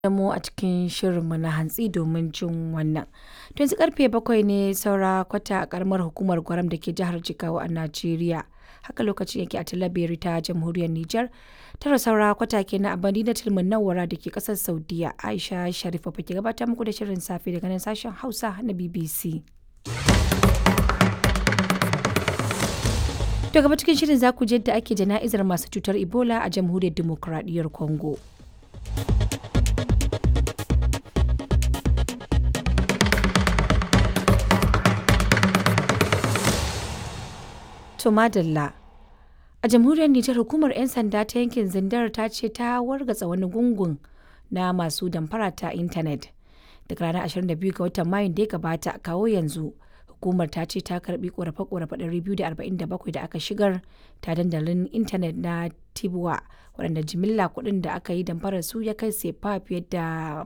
da mu a cikin shirinmu na hantsi domin jin wannan. To yanzu karfe bakwai ne saura kwata a karamar hukumar Gwaram da ke jihar Jigawa a Najeriya. Haka lokacin yake a Talabiri ta jamhuriyar Nijar. Tara saura kwata ke na abadi na tilmin nawara da ke kasar Saudiya. Aisha Sharifa ke gabatar muku da shirin safe daga nan sashen Hausa na BBC. To gaba cikin shirin za ku je yadda ake jana'izar masu cutar Ebola a jamhuriyar Dimokuraɗiyyar Congo. To madalla. A jamhuriyar Nijar hukumar 'yan sanda ta yankin Zindar ta ce ta wargatsa wani gungun na masu damfara ta intanet. Daga ranar 22 ga watan Mayun da ya gabata kawo yanzu hukumar ta ce ta karbi korafe-korafe 247 da aka shigar ta dandalin intanet na Tibuwa waɗanda jimilla kuɗin da aka yi damfarar su ya kai sefa fiye da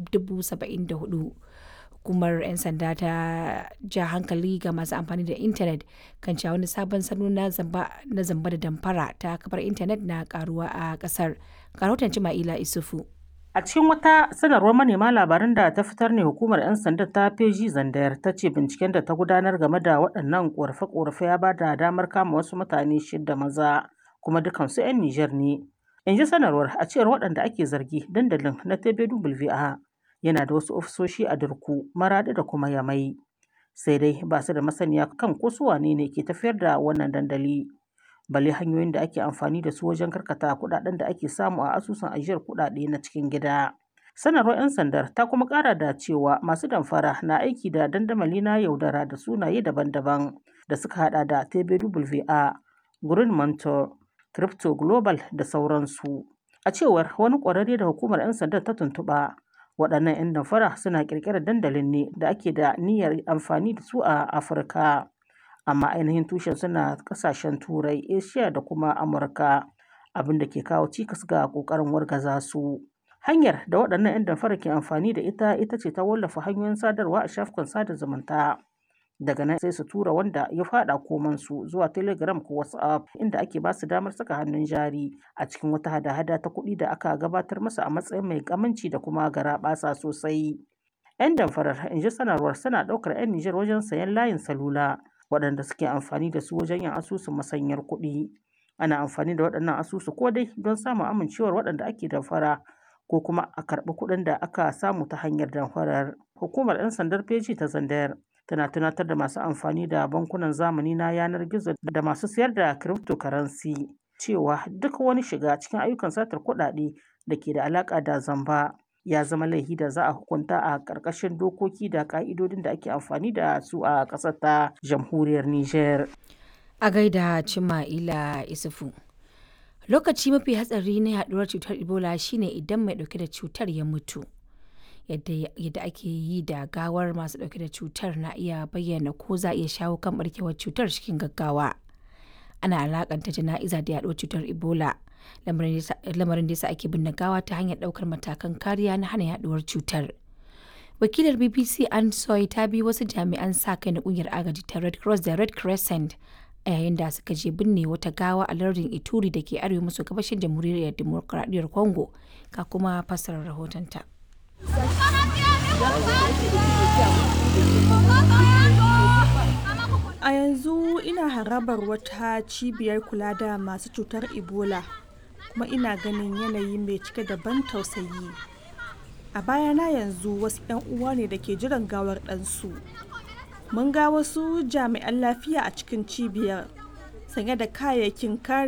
74,000. hukumar 'yan sanda ta ja hankali ga masu amfani da intanet kan cewa wani sabon salo na zamba da damfara ta kafar intanet na karuwa a kasar rahoton Jima'ila Isufu. A cikin wata sanarwar manema labaran da ta fitar ne hukumar 'yan sanda ta feji zandayar ta ce binciken da ta gudanar game da waɗannan ƙorafe-ƙorafe ya ba da damar kama wasu mutane shida maza kuma dukansu 'yan Nijar ne. In ji sanarwar a cewar waɗanda ake zargi dandalin na TBWA yana da wasu ofisoshi a Durku, Maraɗi da kuma Yamai. Sai dai ba su da masaniya kan ko su wane ne ke tafiyar da wannan dandali. Bale hanyoyin da ake amfani da su wajen karkata kuɗaɗen da ake samu a asusun ajiyar kuɗaɗe na cikin gida. Sanarwar 'yan sandar ta kuma ƙara da cewa masu damfara na aiki da dandamali na yaudara da sunaye daban-daban da suka haɗa da TBWA, Green Mentor, Crypto Global da sauransu. A cewar wani ƙwararre da hukumar 'yan sandar ta tuntuɓa, waɗannan 'yan damfara suna ƙirƙirar dandalin ne da ake da niyyar amfani da su a afirka amma ainihin tushen suna ƙasashen turai asia da kuma amurka abin da ke kawo cikas ga ƙoƙarin wargaza su hanyar da waɗannan 'yan damfara ke amfani da ita ita ce ta wallafa hanyoyin sadarwa a shafukan sada zumunta daga nan sai su tura wanda ya fada komansu zuwa telegram ko whatsapp inda ake ba su damar saka hannun jari a cikin wata hada-hada ta kuɗi da aka gabatar masa a matsayin mai kamanci da kuma garaɓasa sosai yan damfarar in ji sanarwar suna ɗaukar 'yan nijar wajen sayan layin salula waɗanda suke amfani da su wajen yin asusun masanyar kuɗi ana amfani da waɗannan asusu ko dai don samun amincewar waɗanda ake damfara ko kuma a karɓi kuɗin da aka samu ta hanyar damfarar hukumar 'yan sandar feji ta zandayar tana tunatar da masu amfani da bankunan zamani na yanar gizo da masu sayar da cryptocurrency cewa duk wani shiga cikin ayyukan satar kuɗaɗe da ke da alaƙa da zamba ya zama laifi da za a hukunta a ƙarƙashin dokoki da ƙa'idodin da ake amfani da su a ƙasar ta jamhuriyar Nijar. A gaida Cima'ila Isufu. Lokaci mafi hatsari na yaduwar cutar Ebola shine idan mai ɗauke da cutar ya mutu. yadda ake yi da gawar masu dauke da cutar na iya bayyana ko za a iya shawo kan barkewar cutar cikin gaggawa ana alakanta jana'iza da yaduwar cutar ebola lamarin da yasa ake binne gawa ta hanyar daukar matakan kariya na hana yaduwar cutar wakilar bbc an soy ta bi wasu jami'an sa kai na kungiyar agaji ta red cross da red crescent a yayin da suka je binne wata gawa a lardin ituri da ke arewa maso gabashin jamhuriyar demokuraɗiyyar congo ka kuma fassarar rahotonta. A yanzu ina harabar wata cibiyar kula da masu cutar Ebola kuma ina ganin yanayi mai cike da ban tausayi. A bayana yanzu wasu 'yan uwa ne da ke jiran gawar ɗansu. Mun ga wasu jami'an lafiya a cikin cibiyar sanye da kayayyakin kare